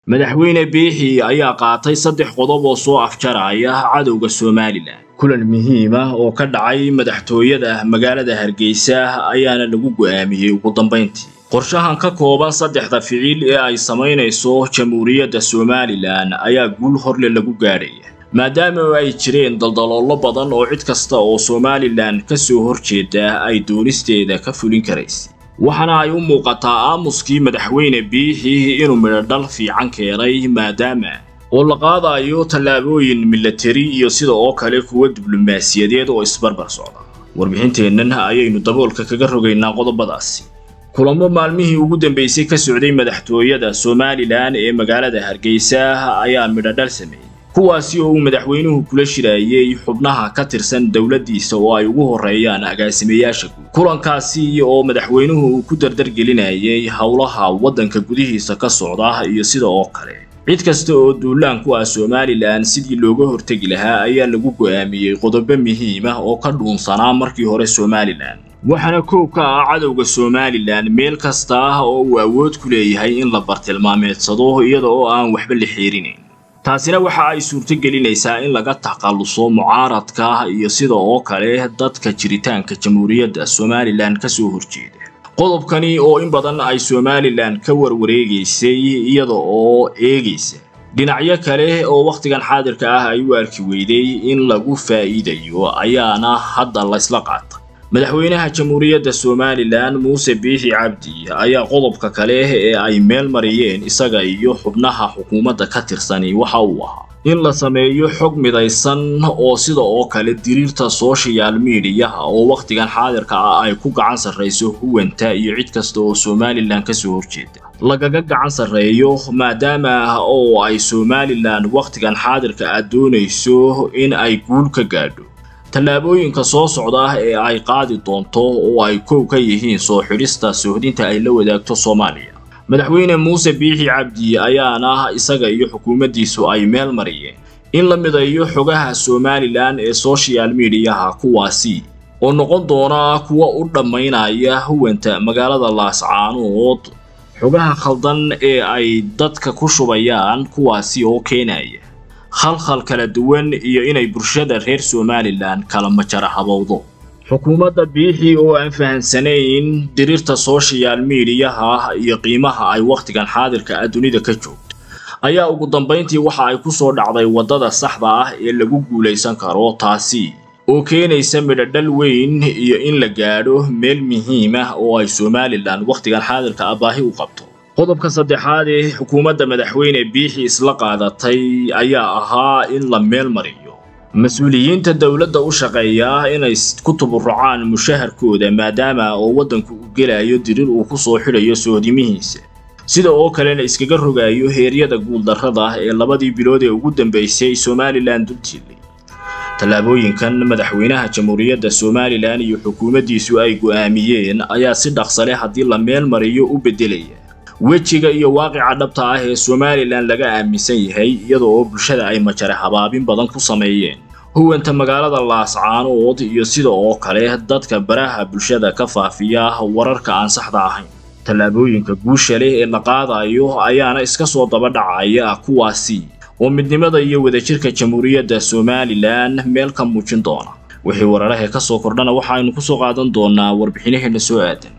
madaxweyne biixi ayaa qaatay saddex qodob oo soo afjaraya cadowga somalilan kulan muhiim ah oo ka dhacay madaxtooyada magaalada hargeysa ayaana lagu go'aamiyey ugu dambayntii qorshahan ka kooban saddexda ficil ee ay samaynayso jamhuuriyadda somalilan ayaa guul horle lagu gaadhaya maadaama ay jireen daldaloollo badan oo cid kasta oo somalilan ka soo horjeeda ay doonisteeda ka fulin karaysay waxaana ay u muuqataa aamuskii madaxweyne biixi inuu midhodhal fiican keenay maadaama oo la qaadayo tallaabooyin milatari iyo sida oo kale kuwa diblomaasiyadeed oo isbarbar socda warbixinteennan ayaynu daboolka kaga rogaynaa qodobadaasi kulamo maalmihii ugu dambeysay ka socday madaxtooyada somalilan ee magaalada hargeysa ayaa midhodhal sameeyey kuwaasi oo uu madaxweynuhu kula shiraayey xubnaha ka tirsan dowladdiisa oo ay ugu horreeyaan agaasimayaasha guud kulankaasi oo madaxweynuhu uu ku dardargelinayay howlaha waddanka gudihiisa ka socda iyo sida oo kale cid kasta oo duulaan ku ah somalilan sidii looga hortegi lahaa ayaa lagu go'aamiyey qodobo muhiim ah oo ka dhuunsanaa markii hore somalilan waxaana koob ka ah cadowga somalilan meel kasta oo uu awood ku leeyahay in la bartilmaameedsado iyada oo aan waxba la xeerinayn taasina waxa ay suurto gelinaysaa in laga takhalluso mucaaradka iyo sida oo kale dadka jiritaanka jamhuuriyadda somalilan ka soo horjeeda qodobkani oo in badan ay somalilan ka warwareegaysay iyada oo eegaysa dhinacyo kale oo wakhtigan xaadirka ah ay u arki weyday in lagu faa'iidayo ayaana hadda laysla qaatay madaxweynaha jamhuuriyadda somalilan muuse biixi cabdi ayaa qodobka kale ee ay meel mariyeen isaga iyo xubnaha xukuumadda ka tirsani waxa uu ahaa in la sameeyo xog midaysan oo sida oo kale diriirta social mediaha oo wakhtigan xaadirka ah ay ku gacan sarrayso huwanta iyo cid kasta oo somalilan ka soo horjeeda lagaga gacan sarreeyo maadaama oo ay somalilan wakhtigan xaadirka ah doonayso in ay guul ka gaadho tallaabooyinka soo socda ee ay qaadi doonto oo ay kow ka yihiin soo xidhista sohdinta ay la wadaagto soomaaliya madaxweyne muuse biixi cabdi ayaana isaga iyo xukuumaddiisu ay meel mariyeen in la midayo xogaha somalilan ee social mediaha kuwaasi oo noqon doona kuwa u dhammaynaya huwanta magaalada laascaanood xogaha khaldan ee ay dadka ku shubayaan kuwaasi oo keenaya khalkhal kala duwan iyo inay bulshada reer somalilan kala majara habowdo xukuumadda biixi oo aan fahansanayn diriirta social mediaha iyo qiimaha ay wakhtigan xaadirka ah dunida ka joogto ayaa ugu dambayntii waxa ay ku soo dhacday waddada saxda ah ee lagu guulaysan karo taasi oo keenaysa midhodhal weyn iyo in la gaadho meel muhiim ah oo ay somalilan wakhtigan xaadirka ah baahi u qabto qodobka saddexaad ee xukuumadda madaxweyne biixi isla qaadatay ayaa ahaa in la meel mariyo mas-uuliyiinta dowladda u shaqeeya inay ku tuburucaan mushaharkooda maadaama oo waddanku u gelayo dirir uu ku soo xidhayo sohdimihiisa sida oo kalena iskaga rogayo heeryada guuldarrada ee labadii bilood ee ugu dambaysay somalilan dultiilay tallaabooyinkan madaxweynaha jamhuuriyadda somalilan iyo xukuumaddiisu ay go'aamiyeen ayaa si dhaqsale haddii la meel mariyo u beddelaya wejiga iyo waaqica dhabta ah ee somalilan laga aaminsan yahay iyada oo bulshada ay majare habaabin badan ku sameeyeen huwanta magaalada laascaanood iyo sida oo kale dadka baraha bulshada ka faafiya wararka aan saxda ahayn tallaabooyinka guusha leh ee la qaadayo ayaana iska soo daba dhacaya kuwaasi oo midnimada iyo wadajirka jamhuuriyadda somalilan meel ka muujin doona wixii wararahee ka soo kordhana waxaaynu ku soo qaadan doonaa warbixinaheenna soo aadan